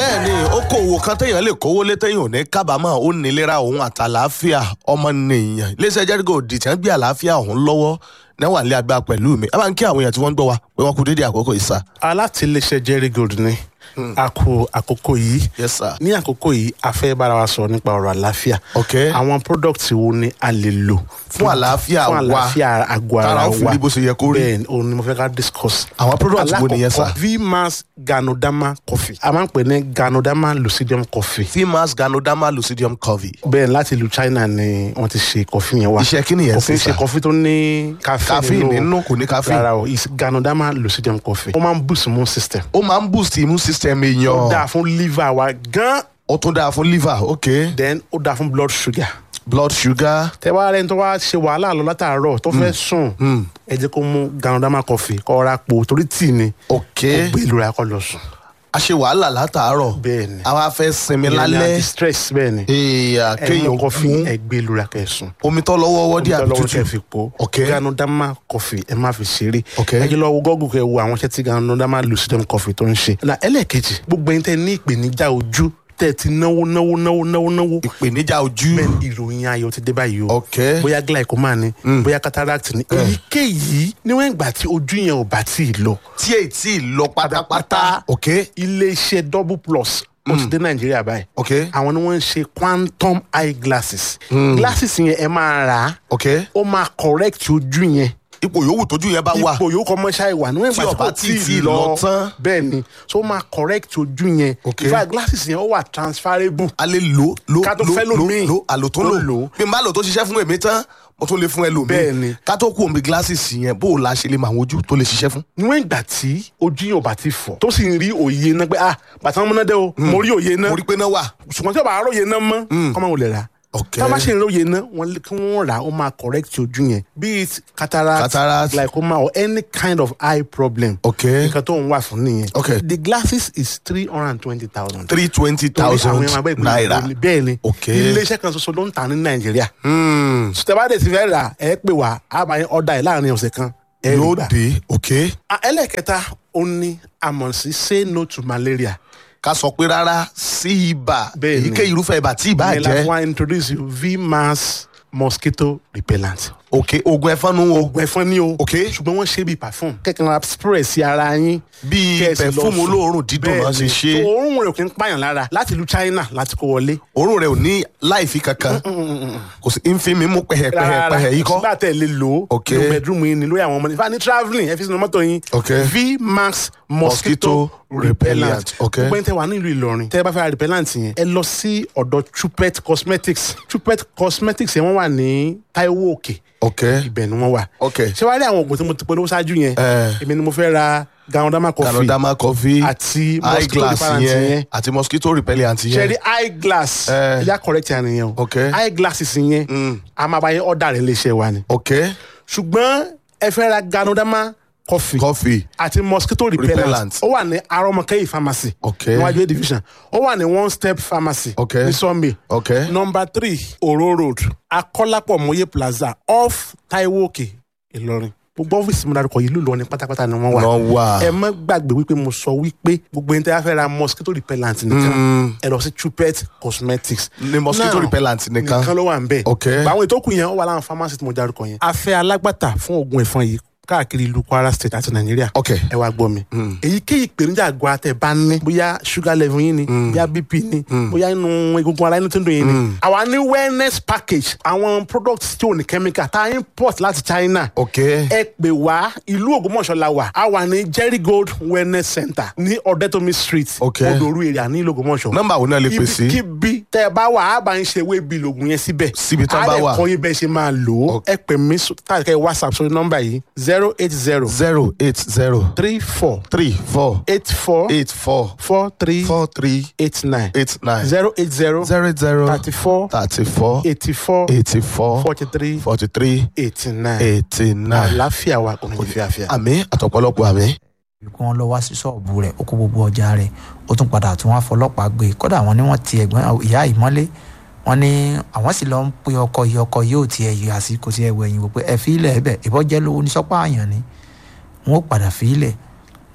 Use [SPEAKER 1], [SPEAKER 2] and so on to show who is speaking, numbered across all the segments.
[SPEAKER 1] bẹ́ẹ̀ ni okòwò kan téèyàn lè kówó lé téèyàn ò ní kábàámọ̀ ó nílera òun àtàlàáfíà ọmọnìyàn iléeṣẹ́ jẹ́rígò dìtẹ́ gbé àlàáfíà òun lọ́wọ́ náwà nílé agbára pẹ̀lú mi ẹ máa ń kí àwọn èèyàn tí wọ́n ń gbọ́ wa pé wọ́n kú dédé àkókò ìsà.
[SPEAKER 2] alátìlẹsẹ jerry gold ni a kú àkókò yìí
[SPEAKER 1] yes sir.
[SPEAKER 2] ní àkókò yìí a fẹ́ bára wa sọ̀rọ̀ nípa ọ̀rọ̀ àlàáfíà
[SPEAKER 1] ok
[SPEAKER 2] àwọn product wo ni a lè lò
[SPEAKER 1] Fún àlàáfíà
[SPEAKER 2] fún
[SPEAKER 1] wa.
[SPEAKER 2] àlàáfíà àgọ́ ara
[SPEAKER 1] Tára
[SPEAKER 2] wa
[SPEAKER 1] ó fi rí bó ṣe yẹ kó rí.
[SPEAKER 2] bẹ́ẹ̀ ni òun ni mo fẹ́ ká discuss
[SPEAKER 1] àwọn product wo nìyẹn sà.
[SPEAKER 2] alákọ̀ọ́kọ́ vmax ganodama coffee a máa ń pè ní ganodama lucidium coffee
[SPEAKER 1] fimas ganoderma lucidium covey.
[SPEAKER 2] bẹ́ẹ̀ láti ìlú china ni wọ́n ti ṣe coffee yẹn wá
[SPEAKER 1] iṣẹ́ kí nìyẹn
[SPEAKER 2] coffee
[SPEAKER 1] sí
[SPEAKER 2] ṣe
[SPEAKER 1] sà.
[SPEAKER 2] coffee tó ní caffeine
[SPEAKER 1] caffeine nínú kò ní caffeine.
[SPEAKER 2] rárá o is ganodama lucidium coffee ó máa ń boost immune system
[SPEAKER 1] ó máa ń boost immune system
[SPEAKER 2] ó
[SPEAKER 1] èèyàn.
[SPEAKER 2] dáa fún liver wa gan
[SPEAKER 1] ó tún dáa fún liver ok.
[SPEAKER 2] then ó dáa fún blood sugar
[SPEAKER 1] blood sugar.
[SPEAKER 2] tẹ wá rẹni tó wá ṣe wàhálà lọ látàárọ̀ tó fẹ́ sùn ẹ jẹ́ kó mú ganodama coffee kó ra po torí tíì ni
[SPEAKER 1] ok.
[SPEAKER 2] kó gbé ìlú rẹ̀ kó lọ sùn
[SPEAKER 1] a ṣe wàhálà látàárọ̀.
[SPEAKER 2] bẹ́ẹ̀ ni
[SPEAKER 1] àwa fẹ́ sinmi
[SPEAKER 2] Ìyẹn ni
[SPEAKER 1] lálẹ́.
[SPEAKER 2] anti-stress bẹ́ẹ̀ ni
[SPEAKER 1] èèyàn
[SPEAKER 2] ẹ mú
[SPEAKER 1] kéèyàn
[SPEAKER 2] coffee
[SPEAKER 1] kún
[SPEAKER 2] ẹ gbé ìlú rẹ̀ kẹ́ sùn
[SPEAKER 1] omi tó lọ́wọ́ wọ́dí àbí
[SPEAKER 2] lọ́wọ́ kẹ́
[SPEAKER 1] tútù.
[SPEAKER 2] fi po
[SPEAKER 1] Ok.
[SPEAKER 2] ganodama coffee ẹ má fi ṣeré
[SPEAKER 1] Ok.
[SPEAKER 2] ẹ jẹ́ lọ wo gọ́gùn kẹ́ wo àwọn iṣẹ́ tí ganodama lucidum coffee tó ń ṣe na ẹlẹ́ẹ̀kejì gbogbo ẹni tẹ́ ní ìpèníjà ojú tẹ́ ti náwó náwó náwó náwó náwó
[SPEAKER 1] ìpèníjà ojú.
[SPEAKER 2] bẹ́ẹ̀ ni ìròyìn ayọ̀ ti dé báyìí o
[SPEAKER 1] ok.
[SPEAKER 2] bóyá glaucoma ni bóyá cataract ni èyíkéyìí níwọ̀n ìgbà tí ojú yẹn ò bá tí ì lọ
[SPEAKER 1] tí èyí tí ì lọ pátápátá. ok.
[SPEAKER 2] iléeṣẹ́ double plus ó ti dé nàìjíríà báyìí
[SPEAKER 1] ok.
[SPEAKER 2] àwọn ni wọ́n ń ṣe quantum eye glasses glasses yẹn ẹ máa rà á
[SPEAKER 1] ok.
[SPEAKER 2] ó máa correct ojú yẹn
[SPEAKER 1] ipò yòówù tójú yẹn bá wà.
[SPEAKER 2] ipò yòókù ọmọ ṣáà ìwà níwọ̀n
[SPEAKER 1] Tí
[SPEAKER 2] ìgbà tí
[SPEAKER 1] ọba
[SPEAKER 2] kò
[SPEAKER 1] tí
[SPEAKER 2] tí
[SPEAKER 1] ì
[SPEAKER 2] ì
[SPEAKER 1] lọ
[SPEAKER 2] lọ
[SPEAKER 1] tán.
[SPEAKER 2] bẹ́ẹ̀ ni so ó máa correct ojú yẹn
[SPEAKER 1] Ok.
[SPEAKER 2] in fact glasses yẹn ó wà transferable
[SPEAKER 1] a lè lò lò
[SPEAKER 2] Ká tó
[SPEAKER 1] lò
[SPEAKER 2] fẹ́
[SPEAKER 1] lò
[SPEAKER 2] lòmíì.
[SPEAKER 1] lò àlò tó
[SPEAKER 2] Tó
[SPEAKER 1] lò
[SPEAKER 2] lò.
[SPEAKER 1] bí n bá lò tó ṣiṣẹ́ fún èmi tán mo tún lè fún ẹlòmíì.
[SPEAKER 2] Bẹ́ẹ̀ ni.
[SPEAKER 1] ká tó kú omi glasses yẹn bó o la ṣe lè mọ àwọn ojú tó lè ṣiṣẹ́ fún.
[SPEAKER 2] níwọ̀n ìgbà tí ojú yẹn ò bá ti fọ̀ tó sì ń rí òye náà pé ah bàtà wọn múná dé o mo rí òye náà
[SPEAKER 1] mo rí pé náà wà.
[SPEAKER 2] ṣùgbọ́n tí o bá róye náà mọ́ kọ́ máa wò lè rà
[SPEAKER 1] ok.
[SPEAKER 2] tá a bá ṣe ìróye náà wọ́n lé- kí wọ́n rà á ó máa correct ojú yẹn be it cataract,
[SPEAKER 1] Cataract.
[SPEAKER 2] glaucoma or any kind of eye problem
[SPEAKER 1] ok.
[SPEAKER 2] nǹkan tó ń wà fún nìyẹn
[SPEAKER 1] Ok.
[SPEAKER 2] the glasses is three hundred and twenty thousand.
[SPEAKER 1] three twenty thousand naira.
[SPEAKER 2] bẹ́ẹ̀ ni
[SPEAKER 1] Ok.
[SPEAKER 2] iléeṣẹ́ kan ṣoṣo ló ń tà ní nàìjíríà
[SPEAKER 1] Hmm.
[SPEAKER 2] sùtẹ́bàdé ti fẹ́ rà ẹ pè wá a máa ń ọ̀dà ẹ̀ láàrin ọ̀sẹ̀ kan ẹ rí
[SPEAKER 1] yóò
[SPEAKER 2] gbà.
[SPEAKER 1] dé ok.
[SPEAKER 2] Ah, ẹlẹ́kẹta ó ní àmọ̀ sí say no to malaria.
[SPEAKER 1] ká sọ pé rárá sí ibà
[SPEAKER 2] Bẹ́ẹ̀ ni.
[SPEAKER 1] èyíkéyìí irúfẹ́ ibà tí ibà
[SPEAKER 2] ìyẹn la fún
[SPEAKER 1] jẹ́
[SPEAKER 2] wa introduce you vmax mosquito repellent.
[SPEAKER 1] ok oògùn ẹ̀fọn nu o
[SPEAKER 2] oògùn ẹ̀fọn ni o.
[SPEAKER 1] Ok.
[SPEAKER 2] ṣùgbọ́n wọ́n ṣe bíi perfume. kẹ́kẹ́ ra spray sí ara yín.
[SPEAKER 1] bíi
[SPEAKER 2] kẹ́ ẹ sì lọ
[SPEAKER 1] pẹ̀fúmù
[SPEAKER 2] sùn.
[SPEAKER 1] olóòórùn dídùn náà ṣe
[SPEAKER 2] Bẹ́ẹ̀ni.
[SPEAKER 1] ṣe
[SPEAKER 2] So, òórùn rẹ̀ kì í pààyàn lára láti ìlú China láti kó wọlé.
[SPEAKER 1] òórùn rẹ̀ ò ní láìfi kankan kò sí ń fi mi mú pẹ̀hẹ̀pẹ̀hẹ̀ yìí kọ́
[SPEAKER 2] sígbà tẹ̀ lè lò ó.
[SPEAKER 1] Ok.
[SPEAKER 2] ní bedroom yín ni lórí àwọn ọmọdé. ìfà ní travelling ẹ fi sínú mọ́tò yín.
[SPEAKER 1] Ok.
[SPEAKER 2] vmax
[SPEAKER 1] Mosquito
[SPEAKER 2] mosquito
[SPEAKER 1] repellent.
[SPEAKER 2] repellent.
[SPEAKER 1] Ok.
[SPEAKER 2] gbogbo ẹni tẹ wà nílùú Ìlọrin tẹ bá fẹ́ ra repellent yẹn ẹ lọ sí ọ̀dọ̀ Chupet cosmetics Chupet cosmetics yẹn wọ́n wà ní Taiwo Òkè
[SPEAKER 1] ok
[SPEAKER 2] ibẹ̀ ni wọ́n wà.
[SPEAKER 1] ok
[SPEAKER 2] ṣé wàá rí àwọn oògùn tí mo ti polówó ṣáájú yẹn
[SPEAKER 1] Eh.
[SPEAKER 2] èmi ni mo fẹ́ ra ganodama coffee
[SPEAKER 1] canadama coffee
[SPEAKER 2] àti
[SPEAKER 1] eye
[SPEAKER 2] mosquito
[SPEAKER 1] glass
[SPEAKER 2] repellent
[SPEAKER 1] yẹn
[SPEAKER 2] yẹn
[SPEAKER 1] àti mosquito repellent
[SPEAKER 2] ṣe
[SPEAKER 1] yẹn
[SPEAKER 2] rí eye glass
[SPEAKER 1] Eh.
[SPEAKER 2] ẹja correct yẹn nìyẹn o
[SPEAKER 1] Ok.
[SPEAKER 2] eye glasses yẹn a máa bá yẹn ọ̀dà rẹ̀ léṣe wa ni
[SPEAKER 1] ok
[SPEAKER 2] ṣùgbọ́n ẹ fẹ́ ra ganodama coffee
[SPEAKER 1] coffee
[SPEAKER 2] àti mosquito repellent
[SPEAKER 1] Repellent.
[SPEAKER 2] ó wà ní arọmọkẹyì pharmacy
[SPEAKER 1] Ok.
[SPEAKER 2] níwájú A division ó wà ní one step pharmacy
[SPEAKER 1] Ok.
[SPEAKER 2] ní Sunday
[SPEAKER 1] ok
[SPEAKER 2] number three oro road akọ́lápọ̀ mọ́yé plaza off taiwo òkè ìlọrin gbogbo ọ́fíìsì mi dárúkọ yìí lùlọ ní pátápátá ni wọ́n wà
[SPEAKER 1] wọ́n wà
[SPEAKER 2] ẹ má gbàgbé wípé mo sọ wípé gbogbo ẹni tí a fẹ́ ra mosquito repellent nìkan ẹ lọ sí Chupet cosmetics
[SPEAKER 1] ní mosquito
[SPEAKER 2] Now,
[SPEAKER 1] repellent nìkan
[SPEAKER 2] nìkan ló wà ń bẹ̀
[SPEAKER 1] Ok.
[SPEAKER 2] àwọn ètò kù yẹn ó wà láwọn pharmacy tí mo dárúkọ yẹn a fẹ́ alágbàtà fún oògùn ẹ̀fọn yìí káàkiri ìlú Kwara state àti Nàìjíríà
[SPEAKER 1] ok
[SPEAKER 2] ẹ wá gbọ́ mi. èyíkéyìí ìpèníjà àgọ́ àtẹ̀ bá ní bóyá sugar level yín ni bóyá bp ni bóyá inú egungun ara inú tó ń dùn yín ni. àwa ní wellness package àwọn products tí ò ní chemical tá a import láti China.
[SPEAKER 1] ok
[SPEAKER 2] ẹ pè wá ìlú Ògbómọ̀ṣọ́ la wà a wà ní Jerry Gold wellness center ní Ọ̀dẹ́tòmí street
[SPEAKER 1] Ok.
[SPEAKER 2] Odoru area ní ìlú Ògbómọ̀ṣọ́.
[SPEAKER 1] nọ́mbà wo náà lè pè sí
[SPEAKER 2] ibikíbi tẹ ẹ bá wà á bá ń ṣe ewé bíi lògùn yẹn síbẹ̀.
[SPEAKER 1] Síbi tán bá wà.
[SPEAKER 2] á lè kọ́ yín bẹ́ẹ̀ ṣe máa lò ó.
[SPEAKER 1] Ok.
[SPEAKER 2] ẹ pè mí sọ- tàbí kẹ́ ẹ whatsapp sórí nọ́mbà yìí zero eight zero
[SPEAKER 1] zero eight zero
[SPEAKER 2] three four
[SPEAKER 1] three four
[SPEAKER 2] eight four
[SPEAKER 1] eight four
[SPEAKER 2] four three
[SPEAKER 1] four three
[SPEAKER 2] eight nine
[SPEAKER 1] eight nine
[SPEAKER 2] zero eight zero
[SPEAKER 1] zero zero
[SPEAKER 2] thirty four
[SPEAKER 1] thirty four
[SPEAKER 2] eighty four
[SPEAKER 1] eighty four
[SPEAKER 2] forty three
[SPEAKER 1] forty three
[SPEAKER 2] eighty nine
[SPEAKER 1] eighty nine
[SPEAKER 2] àlàáfíà wa kò ní fi àfíà.
[SPEAKER 1] àmì àtọ̀pọ̀lọpọ̀ àmì.
[SPEAKER 3] kí wọ́n lọ wá sí ṣọ́ọ̀bù rẹ̀ ó kó gbogbo ọjà rẹ̀ ó tún padà tún wá fọlọ́pàá gbé kódà wọ́n ní wọ́n ti ẹ̀gbọ́n ìyá ìmọ́lé wọ́n ní àwọn sì lọ ń pe ọkọ yìí ọkọ yóò tiẹ̀ yọ àsìkò tí ẹ wọ ẹ̀yìn wò pé ẹ fi ilẹ̀ ẹ̀bẹ̀ ìbọ́jẹ́ lówó ní sọ́pá àyàn ni wọ́n ó padà fi ilẹ̀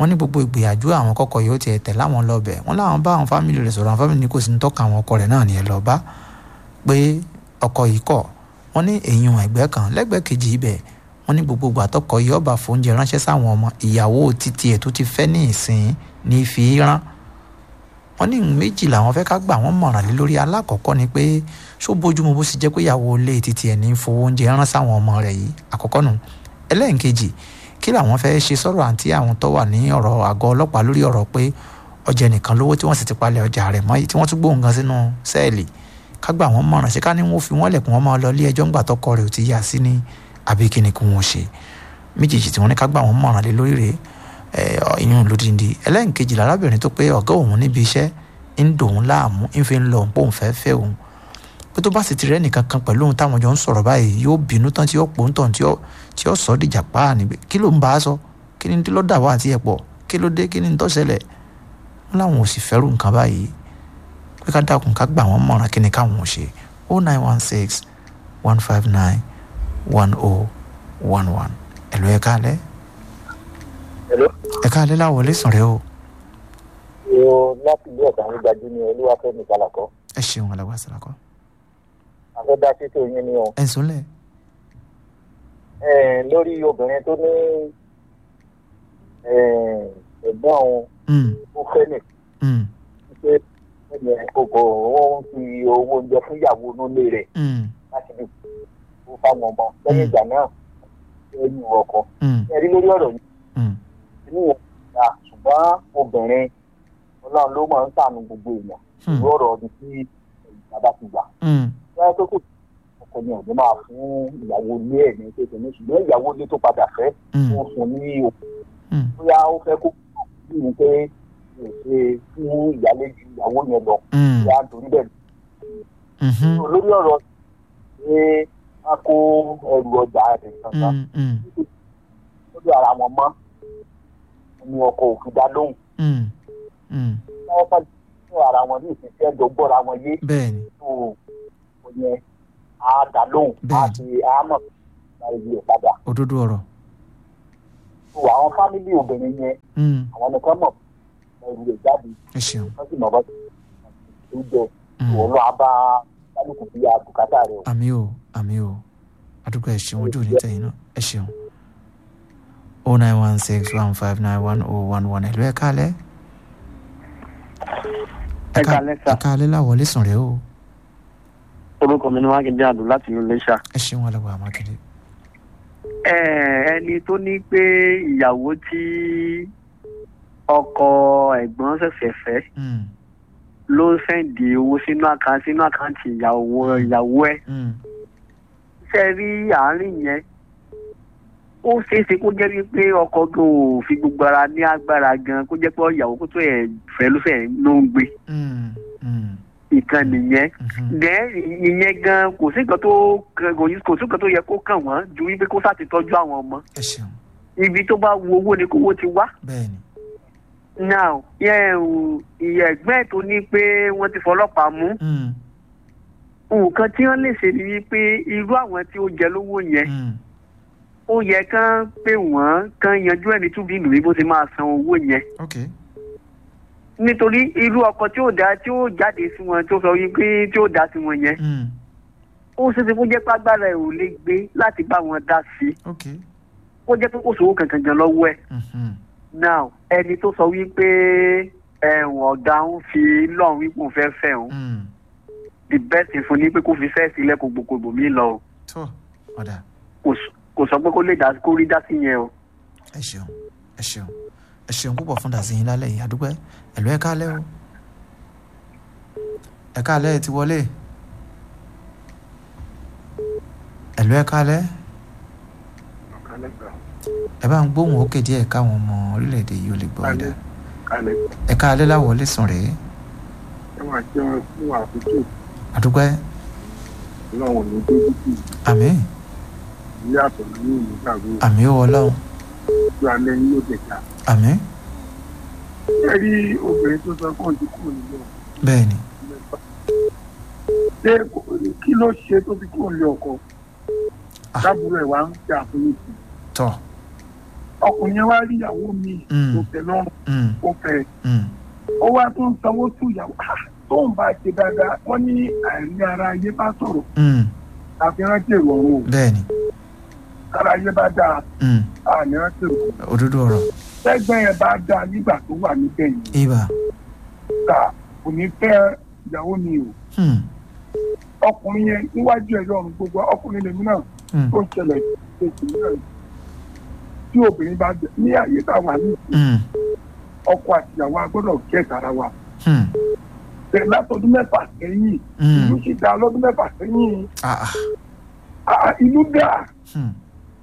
[SPEAKER 3] wọ́n ní gbogbo ìgbìyànjú àwọn kọ́kọ́ yóò tiẹ̀ tẹ̀ láwọn lọ́bẹ̀ wọ́n láwọn bá àwọn fámìlì rẹ̀ sọ̀rọ̀ àwọn fámìlì ní kò sí ní tọ́ka àwọn ọkọ rẹ̀ náà ní ẹ lọ bá pé ọkọ yìí kọ̀ wọ́n ní èèyàn ẹ̀gbẹ́ kan lẹ́gbẹ̀ẹ́ kejì ibẹ̀ wọ́n ní gbogbo àtọkọ yìí ọba fóúnjẹ ránṣẹ́ sáwọn ọmọ ìyàwó títí ẹ̀ tó ti fẹ́ ní ìsìn ní fi rán wọ́n ní méjì làwọn fẹ́ ká gbà wọ́n mọ̀ràn lé lórí alákọ̀ọ́kọ́ ni pé ṣó bójúmu bó sì jẹ́ pé ìyàwó ilé títí ẹ̀ ní fowó oúnjẹ rán sáwọn ọmọ rẹ̀ yìí àkọ́kọ́ nù ẹlẹ́ǹkejì kí làwọn fẹ́ ṣe sọ̀rọ̀ àǹtí àwọn tó wà ní ọ̀rọ̀ àgọ́ ọlọ́pàá lórí ọ̀rọ̀ pé ọjà nìkan lówó tí wọ́n sì ti palẹ̀ ọjà rẹ̀ mọ́ tí wọ́n tún gbóhùn gan sínú sẹ́ẹ̀lì ká gbà wọ́n mọ̀ràn ṣé ká ní wọ́n fi wọ́n lẹ̀kùn wọn máa lọ ilé ẹjọ́ ńgbà tọkọ rẹ̀ ò ti yà sí ní àbí kí ni kí wọ́n ṣe méjèèjì tí wọ́n ní ká gbà wọ́n mọ̀ràn lé lórí rẹ̀ ìyún lódìndí ẹlẹ́ǹkejì lárábìnrin tó pé ọ̀gá òun níbi iṣẹ́ ń dòun láàmú ń fi ń lọ òun pé òun fẹ́ẹ́ fẹ́ òun pé tó bá sì ti rẹ́ nìkan kan pẹ̀lú òun táwọn jọ ń sọ̀rọ̀ báyìí yóò bínú tán tí yóò pò ń tàn tí yóò sọ dìjà pa níbi kí ló ń bá a sọ kí ni ló dà wá àti ẹ̀ pọ̀ kí ló dé kí ni tó ṣẹlẹ̀ wọn làwọn ò sì fẹ́rù nǹkan báyìí pé ká dákun ká gbà wọ́n mọ̀ràn kí ni káwọn ò ṣe o nine one six one five nine one o one one ẹ̀lú ẹ̀ káalẹ́ ẹ̀ káalẹ́ láwọlé sùn rẹ o.
[SPEAKER 4] o láti ilé ọ̀gá ń gbajú ní olúwàfẹ́mi kálàkọ́.
[SPEAKER 3] ẹ ṣeun alágbá sàlákọ́.
[SPEAKER 4] afẹ́dá títí oyin ni o.
[SPEAKER 3] ẹ sùnlẹ̀.
[SPEAKER 4] lórí obìnrin tó ní ẹ̀gbọ́n òun ó fẹ́ nìkan pé ẹ̀yẹ kòkò ó ń fi owó oúnjẹ fún ìyàwó nílé rẹ̀ láti fi kó fáwọn ọmọ lẹ́yìn ìgbà náà ó yí ọkọ. ẹ̀rí lórí ọ̀rọ̀ yìí inú yẹn dá ṣùgbọ́n obìnrin ọlọ́run ló máa ń sànù gbogbo èèyàn ìlú ọ̀rọ̀ ọdún tí ìjọba ti gbà. wọ́n tó kù ọkọ ni ọ̀dọ́ máa fún ìyàwó ilé ẹ̀ ní kékeré ṣùgbọ́n ìyàwó ilé tó padà fẹ́ wọ́n fún ní òkú bóyá ó fẹ́ kó kí ni pé kò ṣe fún ìyálejò ìyàwó yẹn lọ ìyá nítorí bẹ́ẹ̀ lórí ọ̀rọ̀ ṣé wọ́n kó ẹrù ọjà rẹ̀ kankan lórí ara wọn mọ́ ni ọkọ̀ òfin dá lóhùn wọ́n fẹ́ ní ara wọn ní ìfisẹ́ ẹjọ́ gbọ́ra wọn yé
[SPEAKER 3] bẹ́ẹ̀ni
[SPEAKER 4] tó o yẹn á dá lóhùn á ti á mọ̀ láì yí ẹ̀ padà
[SPEAKER 3] òdodo ọ̀rọ̀
[SPEAKER 4] tó àwọn fámìlì obìnrin yẹn àwọn nìkan mọ̀ ẹrù rẹ̀ jáde
[SPEAKER 3] ẹ ṣeun
[SPEAKER 4] wọ́n sì mọ̀ bọ́ tó jẹ ìwọ lọ abá kálukú bí i àbùkátà rẹ o.
[SPEAKER 3] àmì o àmì o àdúgbò ẹ ṣeun ojú òní tẹ̀yìn náà ẹ ṣeun o nine one six one five nine one oh one one ẹ̀lú ẹ̀ kálẹ̀
[SPEAKER 5] ẹ kálẹ́ sà
[SPEAKER 3] ẹ kálẹ̀ láwọlé sùn rẹ o
[SPEAKER 5] orúkọ mi ni mákindé àdùn láti ìlú iléṣà.
[SPEAKER 3] ẹ ṣeun alàgbà mákindé.
[SPEAKER 5] ẹ ẹni tó ní pé ìyàwó tí ọkọ ẹ̀gbọ́n ṣẹ̀ṣẹ̀ fẹ́
[SPEAKER 3] Mm,
[SPEAKER 5] ló ń sẹ́ǹdì owó sínú àkáǹtì sínú àkáǹtì ìyàwó ìyàwó ẹ̀
[SPEAKER 3] mm,
[SPEAKER 5] ṣe rí àárín yẹn ó ṣeé ṣe kó jẹ́ wípé ọkọ gan ò fi gbogbo ara ní agbára gan kó jẹ́ pé ìyàwó kó tó ẹ̀ fẹ́ ló fẹ́ ló ń gbé
[SPEAKER 3] mm, mm,
[SPEAKER 5] ìkan nìyẹn
[SPEAKER 3] mhm.
[SPEAKER 5] dẹ́ ìyẹn gan kò sí nǹkan tó kò sí kò sí nǹkan tó yẹ kó kàn wọ́n ju wípé kó sá ti tọ́jú àwọn ọmọ
[SPEAKER 3] ẹ ṣeun
[SPEAKER 5] ibi tó bá wu owó ni kówó ti wá
[SPEAKER 3] bẹ́ẹ̀ni
[SPEAKER 5] now yẹn ìyẹn ẹ̀gbọ́n ẹ̀ tó ní pé wọ́n ti fọlọ́pàá mú
[SPEAKER 3] Mm,
[SPEAKER 5] nǹkan tí wọ́n lè ṣe ni wípé irú àwọn tí ó jẹ lówó yẹn
[SPEAKER 3] mm,
[SPEAKER 5] ó yẹ kán pé wọ́n kán yanjú ẹni túbí ìlú bí bó ti máa san owó yẹn
[SPEAKER 3] ok
[SPEAKER 5] nítorí irú ọkọ tí ó dá tí ó jáde sí wọn tó sọ wípé tí ó dá sí wọn yẹn
[SPEAKER 3] mm,
[SPEAKER 5] ó ṣe ti kó jẹ́ pé agbára ẹ̀ ò lè gbé láti bá wọn dá sí i
[SPEAKER 3] ok
[SPEAKER 5] ó jẹ́ pé kò sówó kankan gan lọ́wọ́ ẹ̀
[SPEAKER 3] mhm,
[SPEAKER 5] now ẹni tó sọ wípé ẹ̀wọ̀n ọ̀gá ń fi lọ́run wípé òun fẹ́ fẹ́ òun
[SPEAKER 3] mm.
[SPEAKER 5] the best thing fún ni pé kó fi fẹ́ sílẹ̀ kó gbogbo mi lọ o
[SPEAKER 3] tó ọ̀dà
[SPEAKER 5] kò s- kò sọ pé kó lè dá kó rí dá sí yẹn o.
[SPEAKER 3] ẹ ṣeun ẹ ṣeun ẹ ṣeun púpọ̀ fún dàsíyìn lálẹ́ yìí àdúgbò ẹ̀lú ẹ̀ kálẹ̀ o ẹ̀ kálẹ̀ ẹ̀ ti wọlé ẹ̀lú ẹ̀ kálẹ̀ ẹ bá ń gbóhùn òkè díẹ̀ káwọn ọmọ orílẹ̀-èdè yìí ò lè gbọ́ ọ̀dà
[SPEAKER 6] kalẹ̀
[SPEAKER 3] ẹ̀ kálẹ̀ láwọlé sùn rèé
[SPEAKER 6] ẹ máa jẹ́ wọn fún àkókò
[SPEAKER 3] àdúgbò
[SPEAKER 6] lọ́wọ́ ní dókítì
[SPEAKER 3] àmì
[SPEAKER 6] ilé àtọ̀ ní ìlú gbàgbó
[SPEAKER 3] àmì ó ọlọ́run
[SPEAKER 6] ojú alẹ́ yín yóò dẹ̀ka.
[SPEAKER 3] àmì
[SPEAKER 6] ẹ rí obìnrin tó sọ fún òǹtí kúrò nínú
[SPEAKER 3] bẹ́ẹ̀ ni
[SPEAKER 6] mẹ́fà. ṣé kò- kí ló ṣe tó fi kúrò ní ọkọ
[SPEAKER 3] Ah.
[SPEAKER 6] lábúrò ẹ̀ wá ń jà fún ìsìn
[SPEAKER 3] tọ́
[SPEAKER 6] ọkùnrin yẹn wá rí ìyàwó mi
[SPEAKER 3] Mm.
[SPEAKER 6] kò tẹ́ lọ́rùn
[SPEAKER 3] Mm,
[SPEAKER 6] ó fẹ́
[SPEAKER 3] mm,
[SPEAKER 6] ó wá tó ń sanwó sí ìyàwó Ah, tóun bá ṣe dáadáa wọ́n ní àìrí ara ayé bá sọ̀rọ̀
[SPEAKER 3] mm.
[SPEAKER 6] àfi rántí èrò ọ̀run o
[SPEAKER 3] bẹ́ẹ̀ni
[SPEAKER 6] ara ayé bá dáa
[SPEAKER 3] mm,
[SPEAKER 6] àní rántí èrò ọ̀run
[SPEAKER 3] òdodo ọ̀rọ̀
[SPEAKER 6] tẹ́gbẹ́ yẹn bá dáa nígbà tó wà níbẹ̀ yìí
[SPEAKER 3] ibà
[SPEAKER 6] ta kò ní fẹ́ ìyàwó mi o
[SPEAKER 3] mm,
[SPEAKER 6] ọkùnrin yẹn níwájú ẹ̀rọ ọ̀run gbogbo ọkùnrin lèmi náà
[SPEAKER 3] mm,
[SPEAKER 6] tó ń ṣẹlẹ̀ ṣèṣì náà tí obìnrin bá jẹ ní àyè tá a wà ní
[SPEAKER 3] mm,
[SPEAKER 6] ọkọ àtìyàwó a gbọ́dọ̀ gẹ̀ tara wa
[SPEAKER 3] mm,
[SPEAKER 6] bẹ́ẹ̀ látọdún mẹ́fà sẹ́yìn ìlú
[SPEAKER 3] mm.
[SPEAKER 6] sì dá lọ́dún mẹ́fà sẹ́yìn
[SPEAKER 3] Ah, ah,
[SPEAKER 6] Ah, ìlú dà
[SPEAKER 3] mm,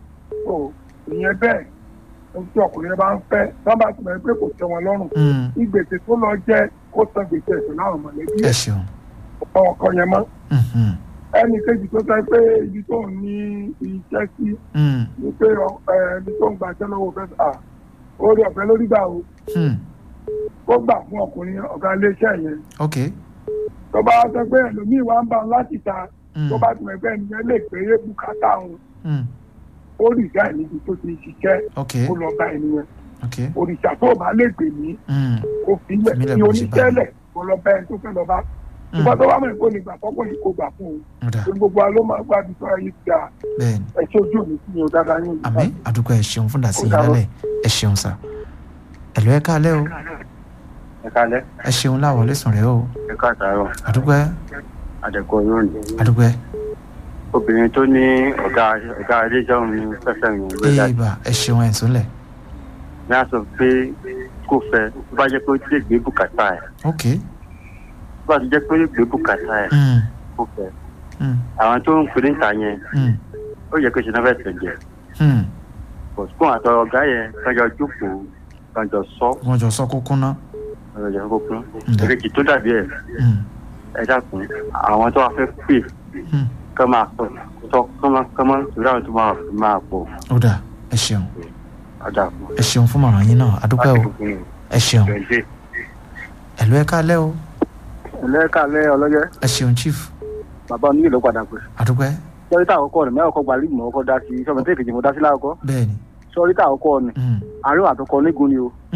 [SPEAKER 6] o ìyẹn bẹ́ẹ̀ ohun tí ọkùnrin yẹn bá ń fẹ́ tí wọ́n bá ti mọ̀ pé kò tẹ́ wọn lọ́rùn
[SPEAKER 3] mm.
[SPEAKER 6] ìgbèsè tó lọ jẹ́ kó san gbèsè ẹ̀sìn láwọn mọ̀lẹ́bí
[SPEAKER 3] ẹ
[SPEAKER 6] ẹ̀
[SPEAKER 3] ṣeun
[SPEAKER 6] ọ̀pọ̀ ọkọ yẹn mọ́
[SPEAKER 3] Mm, mm,
[SPEAKER 6] ẹnì kejì tó sọ pé ibi tó ń ní iṣẹ́ sí
[SPEAKER 3] mm,
[SPEAKER 6] ni pé ọ- ẹ, ibi tó ń gbaṣẹ́ lọ́wọ́ fẹ́ à orí ọ̀fẹ́ lórí gbà o
[SPEAKER 3] mm.
[SPEAKER 6] ó gbà fún ọkùnrin ọ̀gá iléeṣẹ́ yẹn
[SPEAKER 3] ok
[SPEAKER 6] tó bá sọ pé ẹlòmíì wá ń bá wọn láti ta
[SPEAKER 3] Mm,
[SPEAKER 6] tó bá tún ẹgbẹ́ ẹnìyẹn lè pé bùkátà òun
[SPEAKER 3] mm,
[SPEAKER 6] ó rìsá níbi tó ti ṣiṣẹ́
[SPEAKER 3] ok
[SPEAKER 6] ó lọ bá ẹnìyẹn
[SPEAKER 3] ok
[SPEAKER 6] òrìṣà tó bá lè pè mí
[SPEAKER 3] mm,
[SPEAKER 6] kó fi ilẹ̀
[SPEAKER 3] Fi ilẹ̀
[SPEAKER 6] ní
[SPEAKER 3] bó ṣe bá mi.
[SPEAKER 6] oníṣẹ́lẹ̀ kó lọ bá ẹni tó fẹ́ lọ bá
[SPEAKER 3] mm.
[SPEAKER 6] ìgbà tó bá mọ̀ kó lè gbà fọ́pọ̀ yìí kó gbà fún òun
[SPEAKER 3] ọ̀dà
[SPEAKER 6] torí gbogbo wa ló máa gbádùn tó ayé ti dà
[SPEAKER 3] bẹ́ẹ̀ni
[SPEAKER 6] ẹ̀ṣẹ́ ojú òní sí ni ó dáadáa yín
[SPEAKER 3] àmì àdúgbò ẹ ṣeun fún dàsí
[SPEAKER 6] Ó dàbọ̀.
[SPEAKER 3] lálẹ́ ẹ ṣeun sà ẹ̀lú ẹ káalẹ́ o
[SPEAKER 7] ẹ kálẹ́
[SPEAKER 3] ẹ ṣeun láwọlé sùn rẹ o
[SPEAKER 7] ẹ káàtàárọ̀
[SPEAKER 3] àdúgbò ẹ
[SPEAKER 7] àdẹkọ yóò ní.
[SPEAKER 3] àdúgbò ẹ
[SPEAKER 7] obìnrin tó ní ọ̀gá ọ̀gá iléeṣẹ́ òun ní fẹ́fẹ́ mi ló dá
[SPEAKER 3] ibà ẹ ṣeun ẹ̀ sólẹ̀
[SPEAKER 7] ní a sọ pé kò fẹ́ tó bá jẹ́ pé ó ti lè gbé bùkátà ẹ̀
[SPEAKER 3] ok
[SPEAKER 7] tó bá ti jẹ́ pé ó lè gbé bùkátà ẹ̀
[SPEAKER 3] mm,
[SPEAKER 7] kò fẹ́
[SPEAKER 3] mm,
[SPEAKER 7] àwọn tó ń pè níta yẹn
[SPEAKER 3] mm,
[SPEAKER 7] ó yẹ kó ṣe náà fẹ́ tẹ̀jẹ̀
[SPEAKER 3] mm.
[SPEAKER 7] bọ̀sùkún àtọ ọ̀gá yẹn kájọ jókòó kájọ sọ
[SPEAKER 3] wọ́n jọ sọ kókó ná
[SPEAKER 7] kájọ kókó
[SPEAKER 3] Ǹjẹ́?
[SPEAKER 7] èkejì tó dàbí ẹ̀
[SPEAKER 3] Mm,
[SPEAKER 7] ẹ dákun àwọn tó wà fẹ́ pè
[SPEAKER 3] mm.
[SPEAKER 7] kọ́ máa pọ̀ tọ́ kọ́ máa kọ́ máa torí àwọn tó máa máa pọ̀
[SPEAKER 3] ó dà ẹ ṣeun
[SPEAKER 7] àdàkùn.
[SPEAKER 3] ẹ ṣeun fún mọ̀ràn yín náà àdúgbò o ẹ ṣeun ẹ̀lú ẹ káalẹ́ o
[SPEAKER 8] ẹlẹ́kàlẹ́ ọlọ́yẹ
[SPEAKER 3] ẹ ṣeun chief
[SPEAKER 8] bàbá oníyè ló padà pé
[SPEAKER 3] àdúgbò ẹ
[SPEAKER 8] sọ́ríta àkọ́kọ́ rẹ̀ mẹ́wàá kọ́ gba líìmù ọkọ̀ dá sí sọ́mọ́tẹ́ ìkejì mo dá sí láàkọ́
[SPEAKER 3] bẹ́ẹ̀ni
[SPEAKER 8] sọ́ríta àkọ́kọ́ ni
[SPEAKER 3] mm,
[SPEAKER 8] àárín àtọkọ onígun ni o